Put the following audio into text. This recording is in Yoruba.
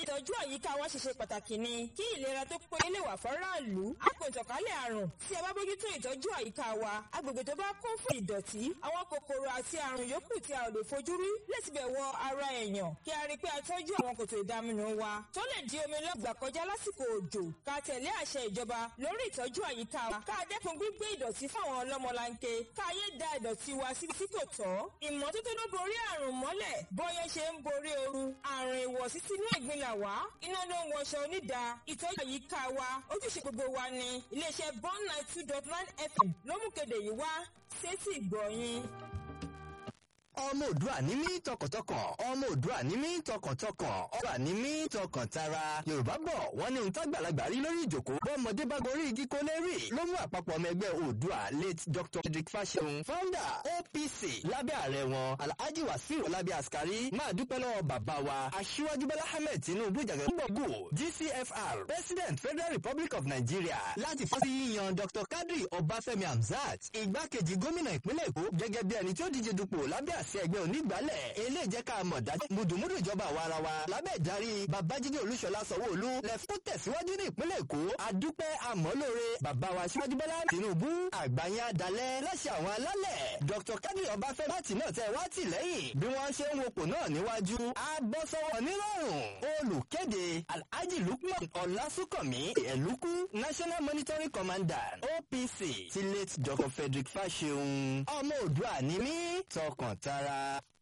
ìtọ́jú àyíká wa ṣe ṣe pàtàkì ni kí ìlera tó péye lè wà fọ́ráàlú. Àpò ìtànkálẹ̀ àrùn tí a bá bójútó ìtọ́jú àyíká wa agbègbè tó bá kún fún ìdọ̀tí àwọn kòkòrò àti àrùn yòókù tí a ò lè fojú rí lè tibẹ̀ wọ ara èèyàn kí a rí i pé a tọ́jú àwọn kòtò ìdaminù wa tó lè di omi lọ́gbà kọjá lásìkò òjò ká tẹ̀lé àṣẹ ìjọba lórí ìtọ́jú àyíká wa ká dẹ́kun gbígbé ìdọ̀tí fáwọn ọlọ́mọlanke ká yé da ìdọ̀tí wa sí tí kò tọ́ ìmọ́tótó ló borí àrùn mọ́lẹ̀ bọ́yẹ́ ṣe ń borí ooru àrùn ìwọ̀sí sínú ìgbín là wá iná ló ń wọṣọ onídà ìtọ́jú àyíká wa ojúṣe gbogbo wa ni iléeṣẹ́ bond nine two dot nine fm ló mú kéde yìí wá sétí ìgbọ̀nyìn. ọmọ òdua ní mí tọkàntọkàn ọmọ òdua ní mí tọkàntọkàn ọba ní mí tọkàntara yorùbá bọ̀ wọ́n ní ohun tágbàlagbà rí lórí ìjòkó bọ́mọdé bá gorí igi kó lè rí ló mú àpapọ̀ ọmọ ẹgbẹ́ òdua late dr frederick fasehun founder opc lábẹ́ ààrẹ wọn alhaji wasiu ọlábí askari máa dúpẹ́ lọ́wọ́ bàbá wa aṣíwájú bọ́lá ahmed tinubu jàgẹ̀ gbọ̀gbù gcfr president federal republic of nigeria láti fọ́ sí yíyan dr kadri ọbáfẹ́mi hamzat igbákejì gómìnà ìpínlẹ̀ èkó gẹ́gẹ́ bí ẹni tí ó díje dupò lábẹ́ àṣẹ ẹgbẹ́ onígbàálẹ̀ eléyìí jẹ́ ká mọ̀ dájú mùdùmùdù ìjọba àwa ara wa lábẹ́ ìdarí babájídé olúṣọlá sanwó-olú lẹ́fún tẹ̀síwájú ní ìpínlẹ̀ èkó adúpẹ́ àmọ́lóore bàbá wa síwájú bọ́lá tinubu àgbáyé adalẹ̀ láṣẹ àwọn alálẹ̀ dr kadri ọbáfẹ́ láti náà tẹ wá tì lẹ́yìn bí wọ́n ṣe ń wopò náà níwájú abọ́sọ́wọ́ nírọ̀rùn olùkéde alhaji lukman ọlásùnkànmí ẹ̀lúkú national monitoring commander opc ti late dr frederick fasehun ọmọ òdua ní mí tọkàntara.